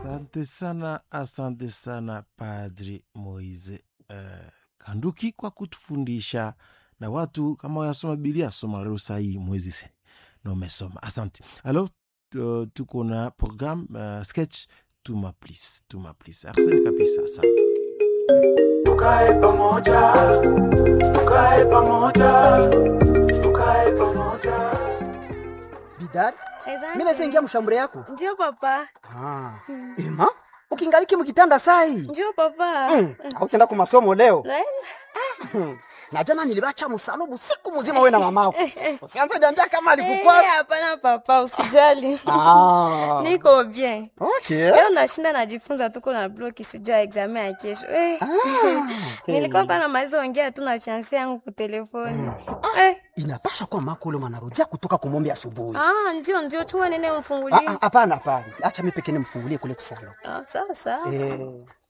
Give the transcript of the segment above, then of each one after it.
Asante sana, asante sana Padri Moise uh, Kanduki kwa kutufundisha na watu kama wayasoma Biblia soma leo sahii mwezi se na umesoma. Asante. Alors uh, tuko na program uh, sketch tuma please, tuma please. Arsene kabisa, asante. Tukae pamoja, tukae pamoja, tukae pamoja. Bidari, Asante. mimi naweza ingia mshambure yako. Ndio papa. Ah. Ema, ukingaliki mkitanda sai. Ndio papa. Mm. Hautenda kwa masomo leo. Naenda. Na jana nilibacha msalubu siku mzima wewe na mamako. Usianze niambia kama Eh, alikukwasa. Hapana papa, usijali. Ah. Niko bien. Okay. Leo nashinda najifunza tuko na bloki sijua examen ya kesho. Eh. Nilikuwa kwa namaliza ongea tu na fiancé yangu kwa telefoni. Eh. Inapasha kuwa mako ule mwanarudia kutoka kumombe asubuhi. Ah, ndio ndio chuma nene Ah, umfungulie. ah, Hapana, hapana. Acha mimi pekee nimfungulie kule kusalo. Ah, sawa sawa. Eh.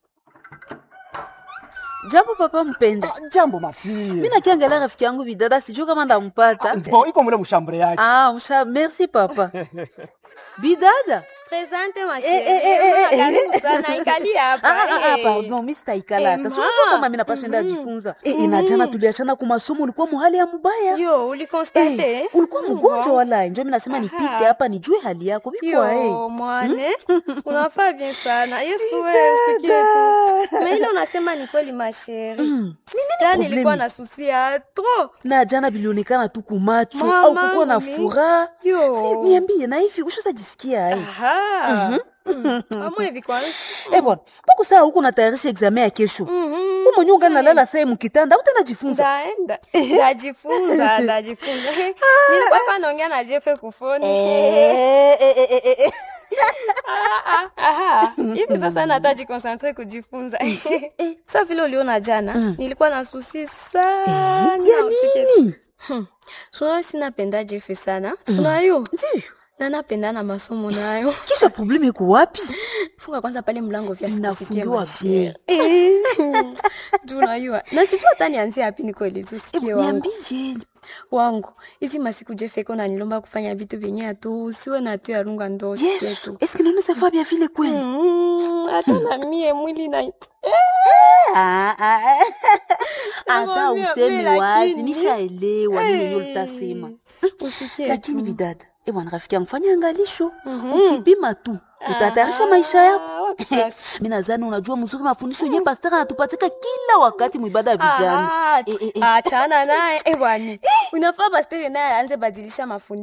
Jambo papa mpenda. ah, Jambo mafie. Mimi nakiangalia rafiki yangu bidada sijui kama ndampata. Bon, iko mule mshambure yake. Ah, msha, merci papa. Bidada. Presente ma Eh, eh, eh, eh, chérie. eh. Karibu sana ikali hapa. Ah, ah, ah, eh. pardon, mimi sitaikala hata. Eh, Si unajua ma. kama mimi napashinda jifunza. Eh, eh, na jana tuliachana kwa masomo ulikuwa muhali ya mubaya. Yo, ulikonstate? Eh, ulikuwa mgonjwa wala njo mimi nasema nipite hapa nijue hali yako. Biko eh. Yo, mwane unafaa bien sana yesu wewe usikie tu na ile unasema ni kweli masheri jana problemi? nilikuwa na susi ya tro Na jana bilionekana tu kumacho Mama, au kukuwa na mimi. furaha. Yo. Si niambie na hivi ushazajisikia ai. amwe hivi kwanza Eh bwana, mbona saa huko natayarisha examen ya kesho? Mhm. Umo nyonga nalala saa mkitanda, utanajifunza. ndaenda ndajifunza ndajifunza nilikuwa hapa naongea na jefe kufoni Eh, eh, eh, eh, eh. Ah, ah, aha. hivi sasa nataji konsantre kujifunza sa vile uliona jana nilikuwa na susi sana Ya usikie nini? sunayo sinapenda jefe sana sunayo Ndiyo. na napenda na masomo nayo Kisha probleme iko wapi? funga kwanza pale mlango vya Inafungiwa sisikie bien. tunayua na sijua hata nianzie hapi nikoelezi usikie Eh, wangu Niambie. wangu hizi masiku jefeko nanilomba kufanya vitu vyenye atu usiwe na tu yarunga ndo usikie Yesu, tu est-ce que nous nous bien vile kweli? Mm, hata na mie mwili na Ah, ah, ah. Hata Nakwambia, useme mimi wazi, lakini- nishaelewa nini yenyewe Eh, utasema. usikie Lakini tu. bidada, eh bwana rafiki yangu fanya angalisho. Ukipima tu, utatayarisha maisha yako. Ah, wapi sasa? Mimi nadhani unajua mzuri mafundisho yenyewe pastor anatupatika kila wakati mwibada ya vijana. Ah, Eh, eh, eh. achana naye eh, bwana unafaa pastere naye aanze badilisha mafundisho